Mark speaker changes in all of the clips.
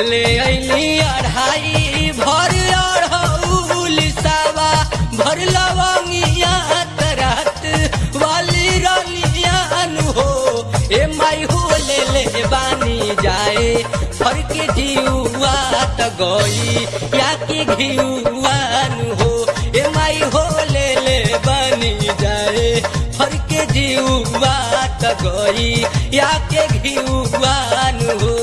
Speaker 1: ले अली अढ़ाई भर अढ़ौल सावा भर लवंगिया तरत वाली रलियान हो ए माई हो ले ले बानी जाए फर के जीवा त गई या के घियुआन हो ए माई हो ले ले बानी जाए फर के जीवा त गई या के घियुआन हो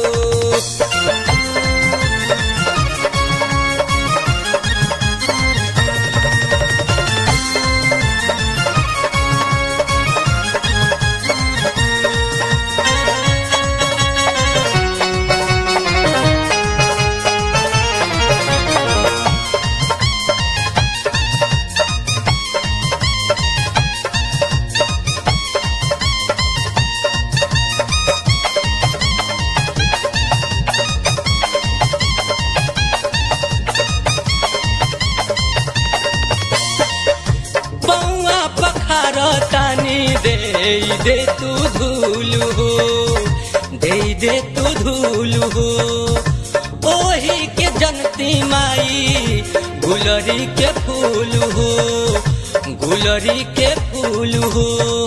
Speaker 1: पौआ पखार तानी दे दे तू धूल हो दे दे तू धूल हो ओही के जनती माई गुलरी के फूल हो गुलरी के फूल हो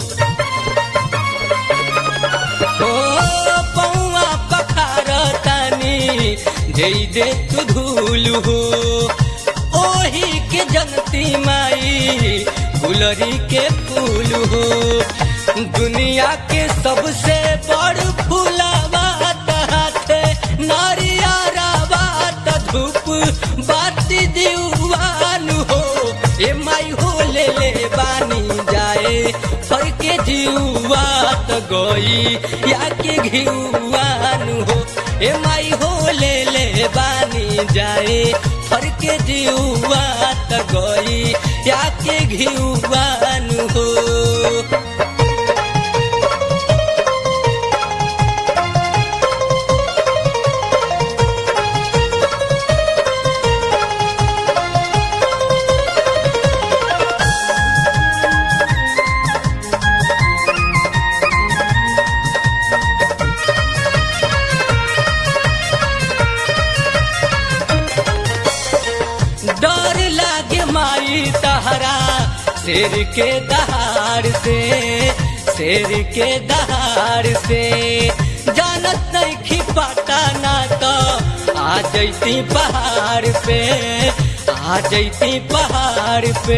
Speaker 1: ओ पौआ पखार तानी दे दे तू धूल हो ओही के जनती माई गुलरी के फूल हो दुनिया के सबसे बड़ फूलावा हाथे नारियारा बात धूप बाती दीवान हो ए माई हो ले ले बानी जाए फर के जीवा त गई या के घिउआन हो ए माई हो ले ले बानी जाए फर के जीवा त गई या के घिउआन हो डर लागे माई तहरा शेर के दहाड़ से शेर के दहाड़ से जानत नहीं खिपाटा ना तो आ जैती पहाड़ पे आ जैती पहाड़ पे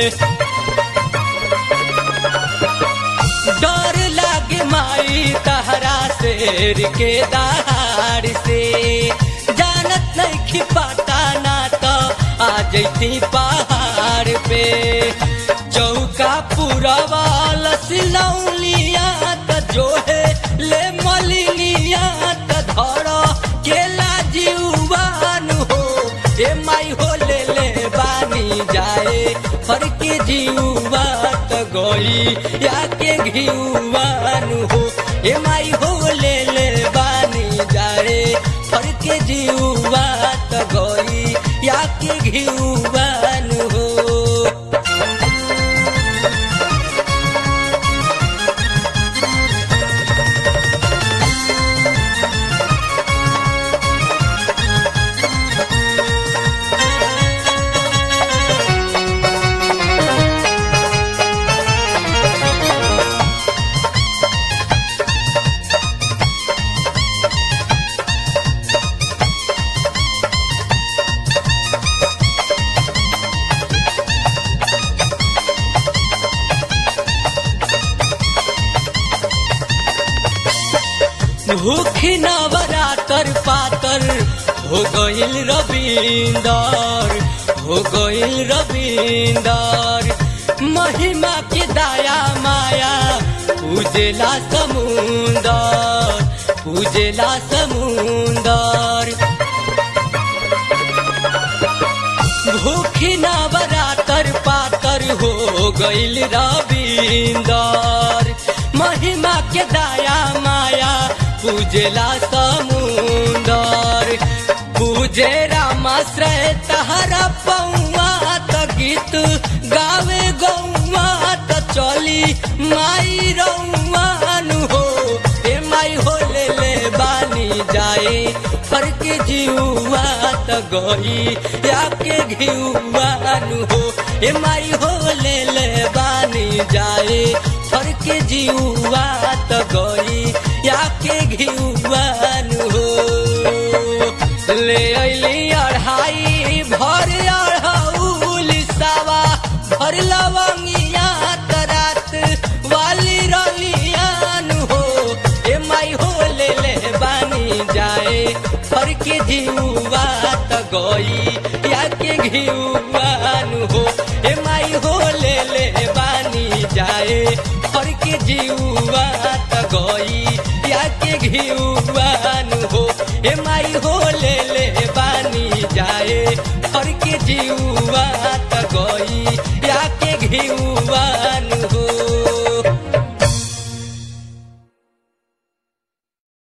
Speaker 1: डर लागे माई तहरा शेर के दहाड़ से जानत नहीं खिपाटा ना तो आ जैती पहाड़ पे चौका पूरा वाला सिलौलिया त जो है ले मलिनिया त धर केला जीवान हो ए माई हो ले ले बानी जाए फर के जीवा त गई या के घिउवान हो ए माई हो ले ले बानी जाए फर के जीवा त गई या के घिउवान हो भूखी नवरातर पातर हो गईल रविंदर हो गईल रविंदर महिमा के दाया माया पूजेला समुंदर पूजेला समुंदर भूखी नवरातर पातर हो गईल रविंदर महिमा के दाया माया पूजेला समुंदर पूजे रामाश्रय तहरा पौआ त गीत गावे गौआ त चली माई रौआन हो ए माई हो ले ले बानी जाए फर के जीवा त गई आपके घिउआनु हो ए माई हो ले ले बानी जाए फर के जीवा त गई आपके घिउआनु हो ले अइली अढ़ाई भर अढ़ौल सावा भर लवंगिया तरात वाली रलियान हो ए माई हो ले ले बानी जाए फर के जीवा त गई या के घिउआन हो ए माई हो ले ले बानी जाए फर के जीवा त गई या के घिउआन हो ए माई हो ले ले बानी जाए फर के जीवा त गई या के घिउआन हो